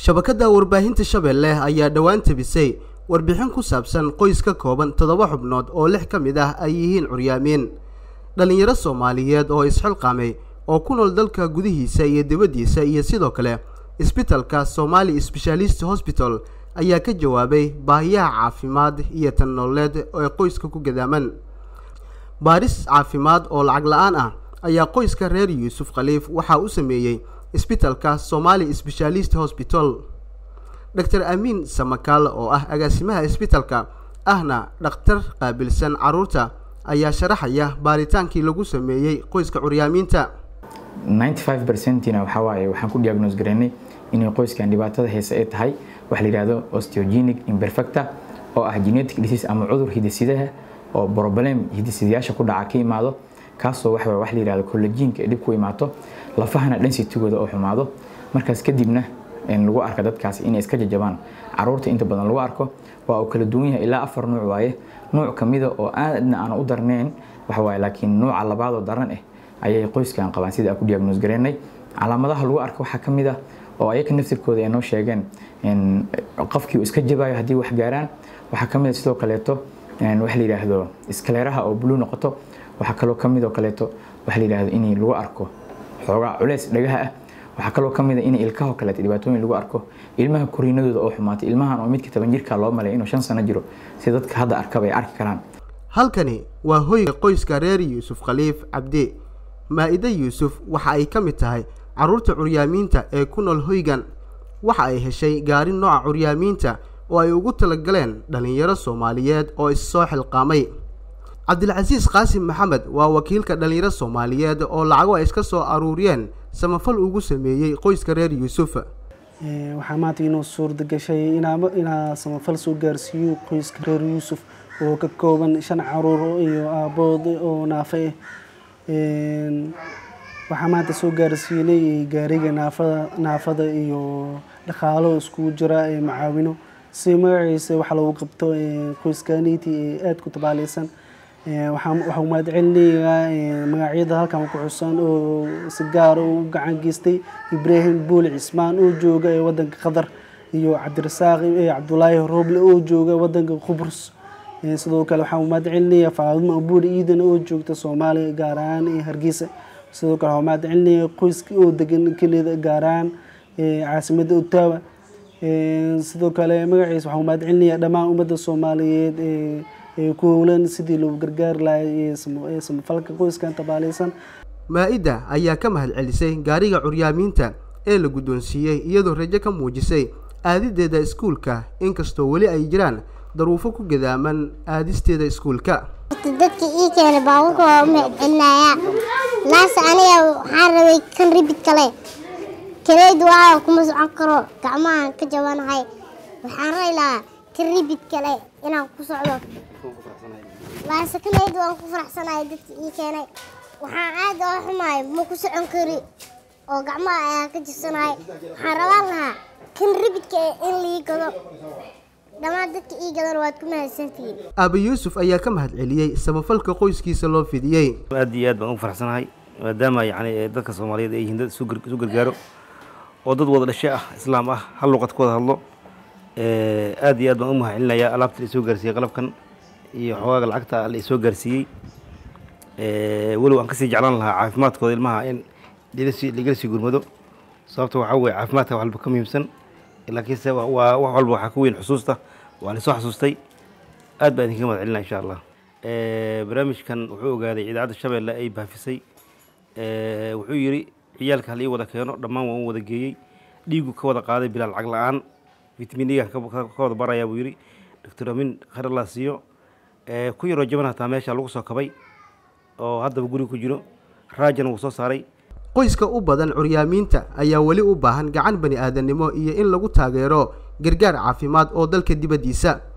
shabakadda warbaahinta shabeelle ayaa dhowaan tabisay warbixin ku saabsan qoys ka kooban toddoba xubnood oo lix ka mid ah ay yihiin curyaamiin dhallinyaro soomaaliyeed oo isxilqaamay oo ku nool dalka gudihiisa iyo dibaddiisa iyo sidoo kale isbitalka somali sbeshaalist hosbital ayaa ka jawaabay baahiyaha caafimaad iyo tan nololeed ee qoyska ku gadaaman baaris caafimaad oo lacag la-aan ah ayaa qoyska reer yuusuf khaliif waxaa u sameeyey isbitalka somali sbeshaalist hosbital doctor amiin samakaal oo ah agaasimaha isbitalka ahna dhakhtar qaabilsan carruurta ayaa sharaxaya baaritaankii lagu sameeyey qoyska curyaamiinta ninety five percentina waxaa waaye waxaan ku diagnose garaynay inay qoyskan dhibaatada heese ay tahay waxa la yidhahdo osteogenic imperfecta oo ah genetic disease ama cudur hidisidaha oo problem hidisidayaasha ku dhaca ka imaado kaasoo waxa wax la yidhahdo collagenka ay dhib ku imaato lafahana densitigooda oo xumaado markaas kadibna lagu arka dadkaas inay iska jajabaan caruurta inta badan lagu arko waa uu kala duwan yahay ilaa afar nuuc waaye nuuc kamida oo aadna aan u darnayn waxa waaye laakiin nuuca labaadoo daran ah ayay qoyskan qabaan sida aan ku diagnose garaynay calaamadaha lagu arko waxaa ka mid ah oo ayaka naftirkooda ay noo sheegeen qofkii uu iska jabayo haddii wax gaaraan waxaa ka mid ah sidoo kaleeto waxa la yidhaahdo iskaleeraha oo blue noqoto waxaa kaloo ka mid oo kaleeto waxa la yidhaahdo in lagu arko xoogaa culeys dhagaha ah waxaa kaloo ka mid a in ilkahoo kaleeto dhibaatooyin lagu arko ilmaha koriinadooda oo xumaatay ilmahan oo midka toban jirka loo malay inuu shan sano jiro si dadka hadda arkaba ay arki karaan halkani waa hoyga qoyska reer yuusuf khaliif cabdi maa-ide yuusuf waxa ay ka mid tahay carruurta curyaamiinta ee ku nool hoygan waxa ay heshay gaari nooca curyaamiinta oo ay ugu talagaleen dhallinyaro soomaaliyeed oo issoo xilqaamay cabdilcasiis qaasim maxamed waa wakiilka dhallinyaro soomaaliyeed oo lacago ay iska soo aruuriyeen samafal ugu sameeyey qoyska reer yuusuf waxaa maanta inuu suurda gashay inaa samafal soo gaarsiiyo qoyska reer yuusuf oo ka kooban shan caruur iyo aabood oo naafe ah waxaa maanta soo gaarsiinay gaariga naafada naafada iyo dhaqaalo iskugu jira ee macaawino si magaciisa waxa lagu qabto qoyskaniti ee aada ku tabaaleysan waxaa mahad celinayaa magacyada halkan ku xusan oo si gaara u gacan geystay ibraahim buuli cismaan oo jooga ee wadanka qatar iyo cabdirasaaq cabdulaahi roble oo jooga wadanka qubrus sidoo kale waxaa mahad celinayaa faadimo buuli iidan oo joogta soomaaliya gaar ahaan hargeysa sidoo kale waxaa mahad celinaya qoyska oo degan kelida gaar ahaan caasimada ottawa sidoo kale magaciisa waxaa mahad celinaya dhammaan ummadda soomaaliyeed ku howlan sidii loogu gargaari lahay samafalka qoyskan tabaaleysan maa-ida ayaa ka mahad celisay gaariga curyaamiinta ee la guddoonsiiyey iyadoo rajo ka muujisay aadideeda iskuulka inkastoo weli ay jiraan daruufo ku gadaaman aadisteeda iskuulka dadka ii keenay baabuurka waa u mahad celinayaa laase aniga waxaan rabay kan ribid kale kaleyd waa kuma socon karo gacmahan ka jabanahay waxaan rabi lahaa kan ribid kale inaan ku socdo laase kaleyd waan ku faraxsanahay dadka ii keenay waxaan aad oo xumahay ma ku socon kari oo gacmaha ayaan ka jibsanahay waxaan rabaan lahaa kan ribidka in lii gado dhammaan dadka ii gadan waad ku mahadsantihiin aaba yuusuf ayaa ka mahad celiyey samafalka qoyskiisa loo fidiyey aad iyo aad baan ugu faraxsanahay maadaama yacni dadka soomaaliyeed ay yihiin dad isu gargaaro oo dad wada dhashe ah islaam ah hal luqad ku wada hadlo aad iyo aad baan u mahad celinayaa alaabta la isoo gaarsiiyey qalabkan iyo xogaaga lacagta la isoo gaarsiiyey weliba aan kasii jeclaan lahaa caafimaadkooda ilmaha in ligala sii gurmado sababta waxaa weye caafimaadka waxalba ka muhiimsan laakiinse waa wax walba waxaa ka weyn xusuusta waa la soo xasuustay aad baan idinkaga mahad celinaya insha allah barnaamijkan wuxuu ogaaday idaacadda shabeelle ay baafisay wuxuu yidhi ciyaalka hal ii wada keeno dhammaan waan u wada geeyey dhiigu ka wada qaaday bilaa lacag la-aan vitamin egan ka wada barayaa buu yidhi doctor amin kharalaa siiyo ku yaroo jaban hataa meesha lagu soo kabay oo haddaba guriga ku jiro raajana wuu soo saaray qoyska u badan curyaamiinta ayaa weli u baahan gacan bani aadamnimo iyo in lagu taageero gargaar caafimaad oo dalka dibaddiisa